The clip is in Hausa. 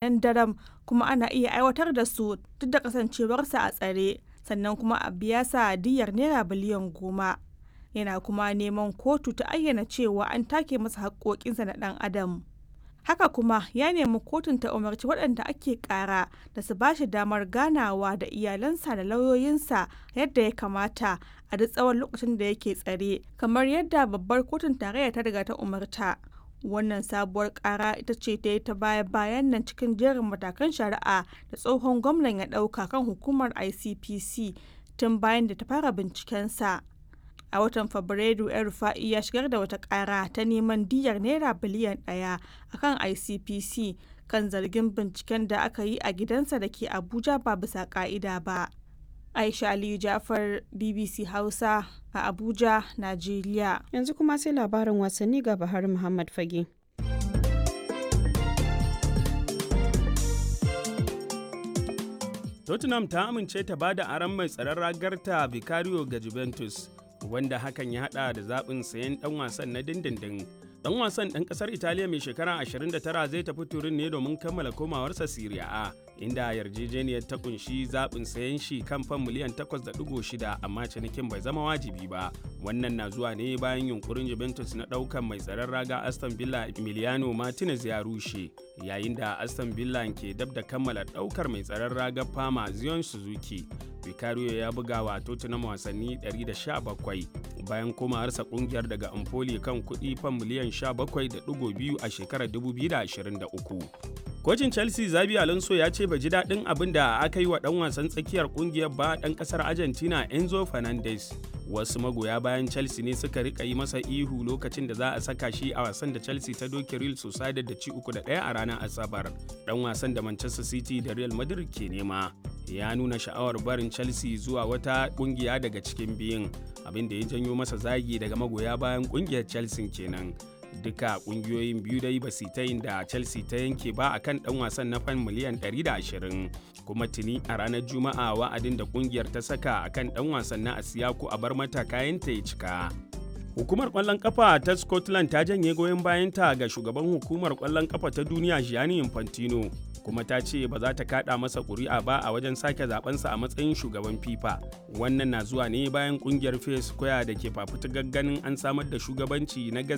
nan daram kuma ana iya aiwatar da su duk da kasancewarsa a tsare sannan kuma a biya sa diyar naira biliyan goma yana kuma neman kotu ta ayyana cewa an take masa haƙoƙinsa na ɗan adam haka kuma ya nemi kotun ta umarci waɗanda ake ƙara da su bashi damar ganawa da iyalansa da lauyoyinsa yadda ya kamata a duk tsawon lokacin da yake tsare kamar yadda babbar kotun tarayya ta riga ta umarta wannan sabuwar ƙara ita ce ta yi ta baya bayan nan cikin jerin matakan shari'a da tsohon gwamnan ya ɗauka kan hukumar icpc tun bayan da ta fara bincikensa a watan fabrairu yan rufa'i ya shigar da wata kara ta neman diyar naira biliyan daya akan icpc kan zargin binciken da aka yi a gidansa da ke abuja ba bisa ka'ida ba aisha aliyu jafar bbc hausa a abuja najeriya yanzu kuma sai labarin wasanni ga bahar muhammad fage tottenham ta amince ta bada aron mai tsaron ragarta vicario ga juventus wanda hakan ya hada da zaɓin sayan ɗan wasan na dindindin. Ɗan wasan ɗan ƙasar Italiya mai shekara 29 zai tafi turin ne domin kammala komawarsa Serie A, inda yarjejeniyar ta kunshi zaɓin sayan shi kan fan miliyan 8.6 amma cinikin bai zama wajibi ba. Wannan na zuwa ne bayan yunkurin Juventus na ɗaukan mai tsaron raga Aston Villa Emiliano Martinez ya rushe, yayin da Aston Villa ke dab da kammala ɗaukar mai tsaron raga Fama Zion Suzuki. Vicario ya buga wa Tottenham wasanni 117 bayan komawarsa kungiyar daga Empoli kan kuɗi fan miliyan 17.2 a shekarar 2023. Kocin Chelsea Zabi Alonso ya ce bai ji daɗin abin da aka yi wa ɗan wasan tsakiyar kungiyar ba ɗan ƙasar Argentina Enzo Fernandez. Wasu magoya bayan Chelsea ne suka rika yi masa ihu lokacin da za a saka shi a wasan da Chelsea ta doke Real Sociedad da ci uku da ɗaya a ranar Asabar. Ɗan wasan da Manchester City da Real Madrid ke nema. ya nuna sha'awar barin chelsea zuwa wata kungiya daga cikin biyun abin da ya janyo masa zagi daga magoya bayan kungiyar chelsea kenan duka kungiyoyin biyu dai ba su ta yin da chelsea ta yanke ba akan dan wasan na fan miliyan 120 kuma tuni a ranar juma'a wa'adin da kungiyar ta saka akan dan wasan na asiyaku a bar mata kayanta ya cika Hukumar ƙwallon ƙafa ta Scotland ta janye goyon bayanta ga shugaban hukumar ƙwallon ƙafa ta duniya Gianni Infantino kuma ta ce ba za ta kada masa ƙuri'a ba a wajen sake zabensa a matsayin shugaban FIFA. Wannan na zuwa ne bayan ƙungiyar Fair Square da ke fafutukar ganin an samar da shugabanci na gaskiya